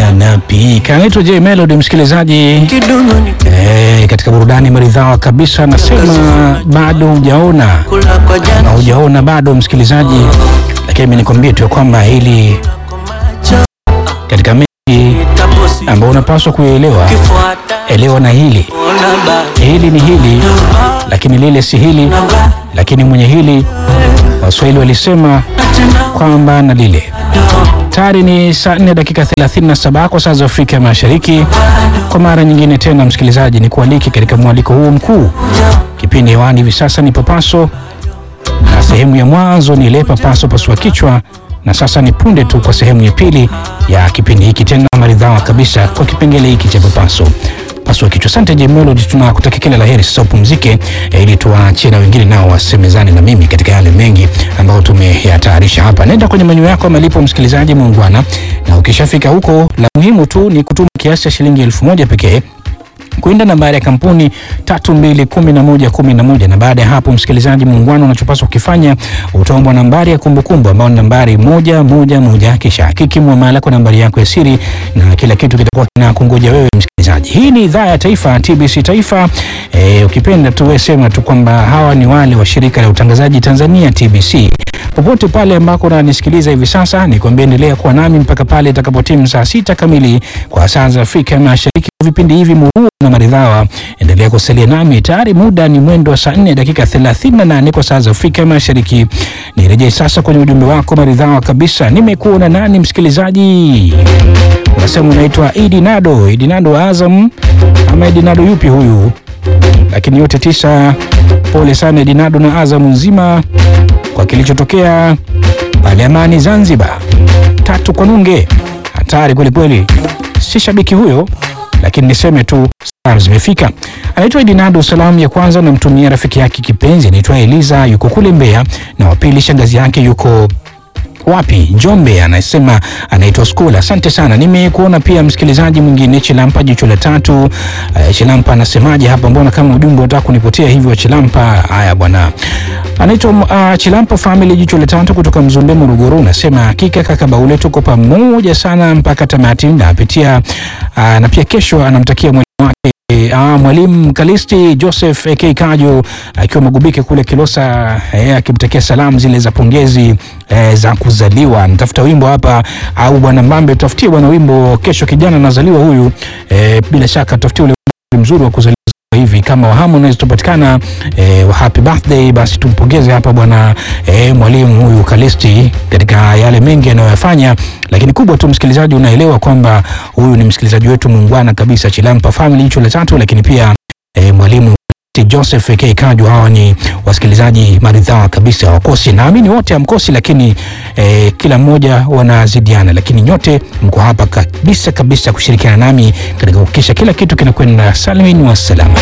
anapika. Anaitwa J Melody, msikilizaji kidumu ni eh, katika burudani maridhawa kabisa. Anasema bado hujaona kula kwa na jana hujaona bado, msikilizaji, lakini mimi nikwambie tu ya kwamba hili kwa macho katika mengi tabosi ambayo unapaswa kuelewa, kifuata elewa na hili ona ba hili ni hili, lakini lile si hili, lakini mwenye hili, Waswahili walisema kwamba na lile Tayari ni saa 4 dakika 37 kwa saa za Afrika Mashariki. Kwa mara nyingine tena, msikilizaji, ni kualiki katika mwaliko huu mkuu. Kipindi hewani hivi sasa ni Papaso, na sehemu ya mwanzo ni ile Papaso pasua kichwa, na sasa ni punde tu kwa sehemu ya pili ya kipindi hiki, tena maridhawa kabisa kwa kipengele hiki cha Papaso pasua kichwa. Asante J Melody, tunakutakia kila la heri. Sasa upumzike, eh, ili tuwaachie na wengine nao wasemezane na mimi katika yale mengi ambayo tumeyatayarisha hapa. Nenda kwenye menyu yako ya malipo, msikilizaji muungwana, na ukishafika huko, la muhimu tu ni kutuma kiasi cha shilingi elfu moja pekee kwenda nambari ya kampuni tatu mbili kumi na moja kumi na moja na baada ya hapo, msikilizaji muungano, unachopaswa kukifanya utaombwa nambari ya kumbukumbu ambayo ni nambari moja moja moja, kisha hakiki muamala kwa nambari yako ya siri na kila kitu kitakuwa kinakungoja wewe msikilizaji. Hii ni idhaa ya taifa TBC Taifa. E, ukipenda tu wewe sema tu kwamba hawa ni wale wa shirika la utangazaji Tanzania TBC popote pale ambako unanisikiliza hivi sasa, nikwambia endelea kuwa nami mpaka pale itakapotimu saa sita kamili kwa saa za Afrika Mashariki. Vipindi hivi murua na maridhawa, endelea kusalia nami. Tayari muda ni mwendo wa saa 4 dakika 38 kwa saa za Afrika Mashariki. Nirejee sasa kwenye ujumbe wako maridhawa kabisa. Nimekuona nani msikilizaji? Unasema unaitwa Idi Nado, Idi Nado wa Azam ama Idi Nado yupi huyu? Lakini yote tisa, pole sana Idi Nado na Azam nzima kwa kilichotokea pale Amani Zanzibar. Tatu kwa nunge, hatari kwelikweli. Si shabiki huyo, lakini niseme tu salamu zimefika. Anaitwa Edinado. Salamu ya kwanza namtumia rafiki yake kipenzi anaitwa Eliza, yuko kule Mbeya, na wa pili shangazi yake yuko wapi Njombe, anasema anaitwa Skula. Asante sana, nimekuona pia msikilizaji mwingine Chilampa, jicho la tatu. Uh, Chilampa anasemaje hapa? Mbona kama ujumbe unataka kunipotea hivyo Chilampa? Haya bwana, anaitwa uh, Chilampa family, jicho la tatu kutoka Mzumbe, Morogoro. Unasema hakika kaka Baule, tuko pamoja sana mpaka tamati, napitia uh, na pia kesho anamtakia mwalimu wake Ah, mwalimu Kalisti Joseph AK Kajo akiwa Magubike kule Kilosa eh, akimtakia salamu zile za pongezi eh, za kuzaliwa. Nitafuta wimbo hapa au bwana Mbambe, tutafutie bwana wimbo kesho, kijana anazaliwa huyu eh, bila shaka tutafutie ule wimbo mzuri wa kuzaliwa hivi kama wa Harmonize tupatikana eh, wa happy birthday, basi tumpongeze hapa bwana eh, mwalimu huyu Kalisti katika yale mengi anayoyafanya, lakini kubwa tu msikilizaji, unaelewa kwamba huyu ni msikilizaji wetu muungwana kabisa, Chilampa family hicho la tatu, lakini pia eh, mwalimu Joseph K Kaju, hawa ni wasikilizaji maridhawa kabisa, hawakosi. Naamini wote hamkosi, lakini eh, kila mmoja wanazidiana, lakini nyote mko hapa kabisa kabisa kushirikiana nami katika kuhakikisha kila kitu kinakwenda salimini wa salama.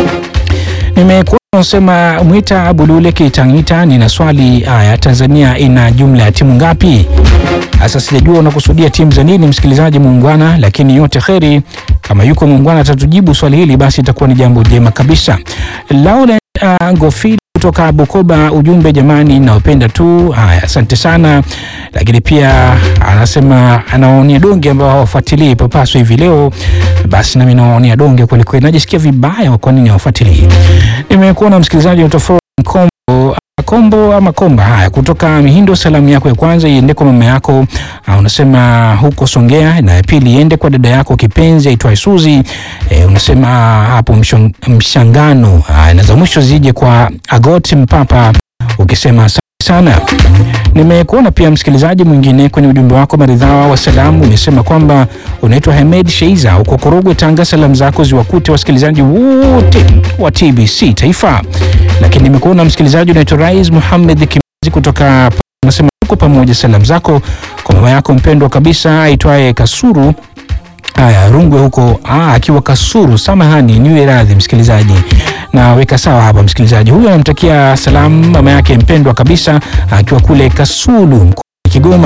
Nimekuwa nasema Mwita Bulule Kitangita, nina swali haya, Tanzania ina jumla ya timu ngapi? Sasa sijajua unakusudia timu za nini, msikilizaji muungwana, lakini yote kheri. Kama yuko muungwana atatujibu swali hili, basi itakuwa ni jambo jema kabisa. Laurent uh, Ngofili kutoka Bukoba, ujumbe jamani, nawapenda tu. Haya, asante sana. Lakini pia anasema anawaonia donge ambao hawafuatilii Papaso hivi leo, basi nami nawaonia donge kwelikweli, najisikia vibaya. Kwa nini hawafuatilii? Nimekuona msikilizaji utofauti Kombo Kombo ama Komba. Haya, kutoka Mihindo, salamu yako ya kwanza iende kwa mama yako, uh, unasema huko Songea, na ya pili iende kwa dada yako kipenzi aitwaye Suzi. E, unasema hapo mshong, mshangano. Haya, na za mwisho zije kwa Agoti Mpapa, ukisema asante sana. Nimekuona pia msikilizaji mwingine kwenye ujumbe wako maridhawa wa salamu, umesema kwamba unaitwa Hamed Sheiza uko Korogwe, Tanga. Salamu zako ziwakute wasikilizaji wote wa TBC Taifa. Lakini nimekuona msikilizaji unaitwa Rais Muhamed Kimazi kutoka, unasema uko pamoja. Salamu zako kwa mama yako mpendwa kabisa aitwaye Kasuru Haya, Rungwe huko ah, akiwa Kasuru. Samahani, niwe radhi msikilizaji, na weka sawa hapa msikilizaji. Huyu anamtakia salamu mama yake mpendwa kabisa akiwa kule Kasulu mkoani Kigoma.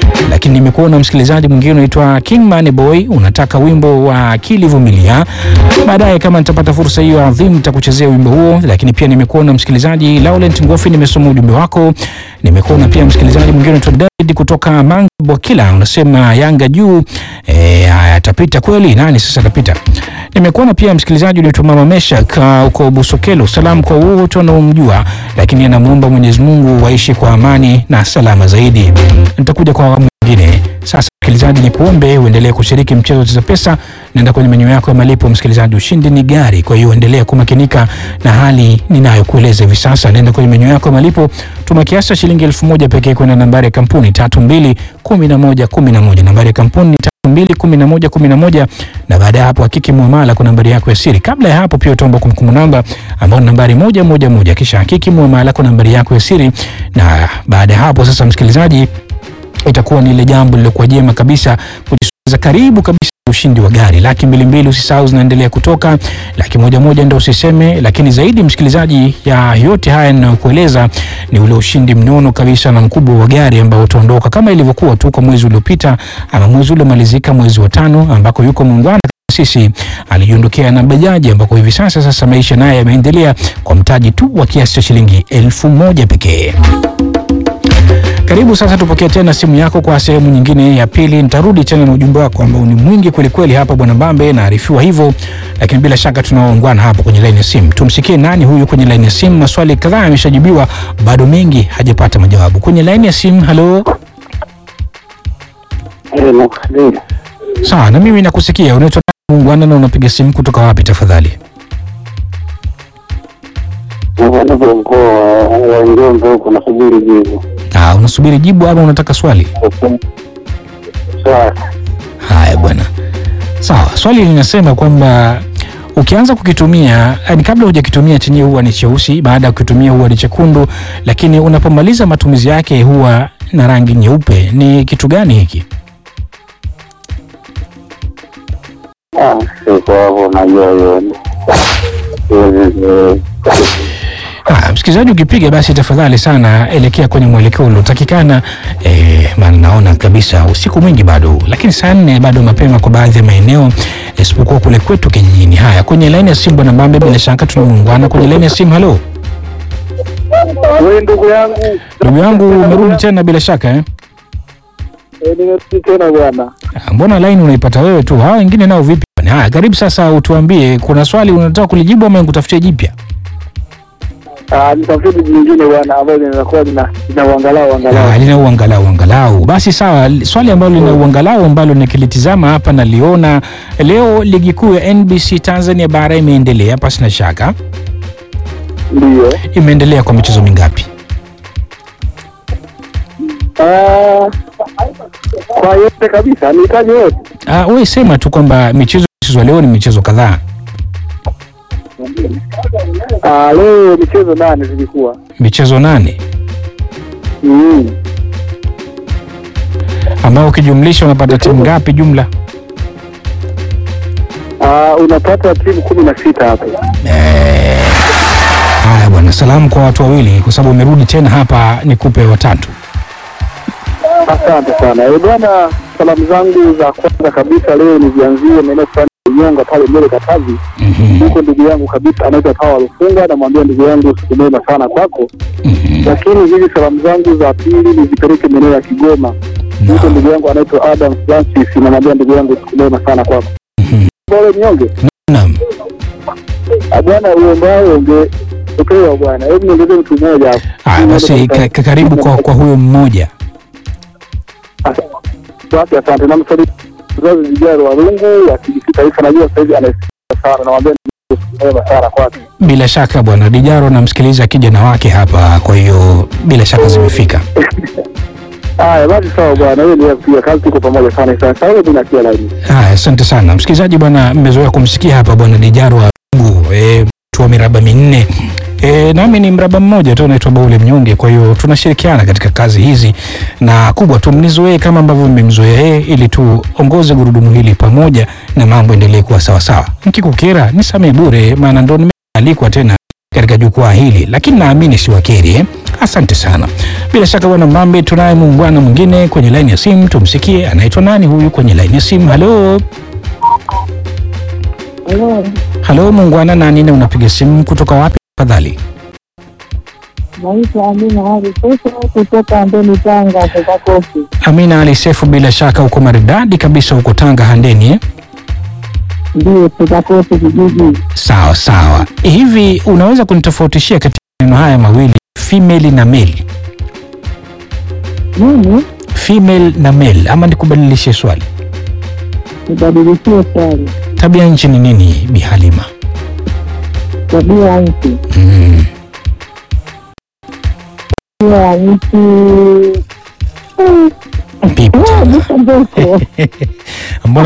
lakini nimekuona msikilizaji mwingine unaitwa King Money Boy, unataka wimbo wa akili vumilia. Baadaye kama nitapata fursa hiyo adhimu nitakuchezea wimbo huo, lakini pia nimekuona msikilizaji Laurent Ngofi, nimesoma ujumbe wako. Nimekuona pia msikilizaji mwingine unaitwa David kutoka Manga Bwakila, unasema Yanga juu eh, atapita kweli? Nani sasa atapita? Nimekuona pia msikilizaji unaitwa Mama Meshak uh, uko Busokelo, salamu kwa wote wanaomjua, lakini anamuomba Mwenyezi Mungu waishi kwa amani na salama zaidi. Nitakuja kwa awamu nyingine. Sasa msikilizaji, ni kuombe uendelee kushiriki mchezo wa Cheza Pesa. Nenda kwenye menyu yako ya malipo msikilizaji, ushindi ni gari. Kwa hiyo endelea kumakinika na hali ninayokueleza hivi sasa. Nenda kwenye menyu yako ya malipo, tuma kiasi cha shilingi elfu moja pekee kwenda nambari ya kampuni tatu mbili kumi na moja kumi na moja. Nambari ya kampuni ni tatu mbili kumi na moja kumi na moja, na baada ya hapo hakiki muamala kwa nambari yako ya siri. Kabla ya hapo pia utaomba kumbukumbu namba ambayo ni nambari moja moja moja, kisha hakiki muamala kwa nambari yako ya siri, na baada ya hapo sasa msikilizaji itakuwa ni ile jambo lilokuwa jema kabisa kujisogeza karibu kabisa na ushindi wa gari laki mbili mbili. Usisahau zinaendelea kutoka laki moja moja, ndio usiseme. Lakini zaidi msikilizaji, ya yote haya ninayokueleza ni ule ushindi mnono kabisa na mkubwa wa gari ambao utaondoka kama ilivyokuwa tu kwa mwezi uliopita ama mwezi uliomalizika, mwezi wa tano, ambako yuko muungwana sisi alijiondokea na bajaji ambako hivi sasa sasa maisha naye yameendelea kwa mtaji tu wa kiasi cha shilingi elfu moja pekee. Karibu sasa, tupokee tena simu yako kwa sehemu nyingine ya pili. Nitarudi tena na ujumbe wako ambao ni mwingi kwelikweli hapa bwana Mbambe, naarifiwa hivyo, lakini bila shaka tunaoungana hapo kwenye laini ya simu. Tumsikie nani huyu kwenye laini ya simu. Maswali kadhaa yameshajibiwa, bado mengi hajapata majawabu. Kwenye laini ya simu, halo. Sawa, na mimi nakusikia. Unaitwa nani muungwana, na unapiga simu kutoka wapi tafadhali? Niko mkoa wa Njombe huko nasubiri jibu. Ah, unasubiri jibu ama unataka swali? Sawa. Haya bwana, sawa. Swali linasema kwamba ukianza kukitumia, yani kabla hujakitumia chenyewe huwa ni cheusi, baada ya kukitumia huwa ni chekundu, lakini unapomaliza matumizi yake huwa na rangi nyeupe. Ni kitu gani hiki? Ah, siko hapo najua hiyo. Siwezi- Ah, msikilizaji, ukipiga basi tafadhali sana elekea kwenye mwelekeo uliotakikana. Eh, maana naona kabisa usiku mwingi bado, lakini saa nne bado mapema kwa baadhi ya maeneo, isipokuwa kule kwetu kijijini. Haya, kwenye laini ya simu bwana Mbambe, bila shaka tunamuungana kwenye laini ya simu. Halo Wewe ndugu yangu, ndugu yangu, umerudi tena bila shaka eh? eh, nimerudi tena bwana. Ah, Mbona laini unaipata wewe tu, hawa wengine nao vipi? bwana? Haya, karibu sasa, utuambie kuna swali unataka kulijibu ama nikutafutie jipya? Ah, nitafute jibu nyingine bwana ambayo linakuwa lina lina uangalau Ah, angalau. lina uangalau angalau. Basi sawa, li- swali ambalo lina uangalau ambalo nikilitizama hapa naliona leo ligi kuu ya NBC Tanzania bara imeendelea pasi na shaka. Ndio. Imeendelea kwa michezo mingapi? Ah, kwa yote kabisa nihitaji yote. Ah, wewe sema tu kwamba michezo iliyochezwa leo ni michezo kadhaa. Ah, leo michezo nane zilikuwa. Michezo nane Mm. ambao ukijumlisha unapata timu ngapi jumla? Ah, unapata timu kumi na sita hapo. Haya bwana, salamu kwa watu wawili kwa sababu umerudi tena hapa nikupe watatu. Asante sana Eh, bwana, salamu zangu za kwanza kabisa leo nizianzie maeneo fulani ya Nyonga pale mbele Katavi. Mhm, Huko ndugu yangu kabisa anaitwa Pawa Lufunga, namwambia ndugu yangu siku njema sana kwako. mhm. Lakini hizi salamu zangu za pili nizipeleke maeneo ya Kigoma. Huko Naam, ndugu yangu anaitwa Adam Francis, namwambia ndugu yangu siku njema sana kwako. mhm. Pole Nyonge, Naam. Ah, bwana uombao unge upewa bwana, hebu niongezee mtu mmoja hapo. Haya basi, ka, ka, karibu kwa, kwa huyo mmoja. Asante, asante. Namsalimia mzazi Vijaro Warungu wa TBC Taifa, najua sasa hivi anasikia sana, namwambia ndugu yangu siku njema sana kwake. Bila shaka bwana Dijaro namsikiliza kijana wake hapa, kwa hiyo bila shaka zimefika. Haya basi, sawa bwana, hiyo ndio kupiga kazi, tuko pamoja sana sana. Sasa hivi nakia laini. Haya, asante sana msikilizaji. Bwana, mmezoea kumsikia hapa bwana Dijaro wa Mungu, eh, mtu wa miraba minne. E, nami ni mraba mmoja tu naitwa Baule Mnyonge. Kwa hiyo tunashirikiana katika kazi hizi, na kubwa tu mnizoee kama ambavyo mmemzoea yeye, ili tuongoze gurudumu hili pamoja na mambo endelee kuwa sawasawa. Mkikukera nisamee bure, maana ndo nimealikwa tena katika jukwaa hili, lakini naamini si wakeri eh? Asante sana. Bila shaka bwana Mbambe, tunaye muungwana mwingine kwenye laini ya simu, tumsikie. Anaitwa nani huyu kwenye laini ya simu? Halo, Halo, halo muungwana, nani na unapiga simu kutoka wapi tafadhali? naitwa Amina Ali Sesa kutoka Ndeni, Tanga, Kaka Kofi. Amina Ali Sefu, bila shaka uko maridadi kabisa huko Tanga Handeni eh? Ndio Kaka Kofi kijiji. Sawa sawa. Hivi unaweza kunitofautishia katika maneno haya mawili female na male? Mimi Female na male, ama nikubadilishe swali? nibadilishie swali, Tabia nchi ni nini, Bi Halima? tabia ya nchi, Mm. tabia ya nchi Vipi tena? niko ndefu Mbona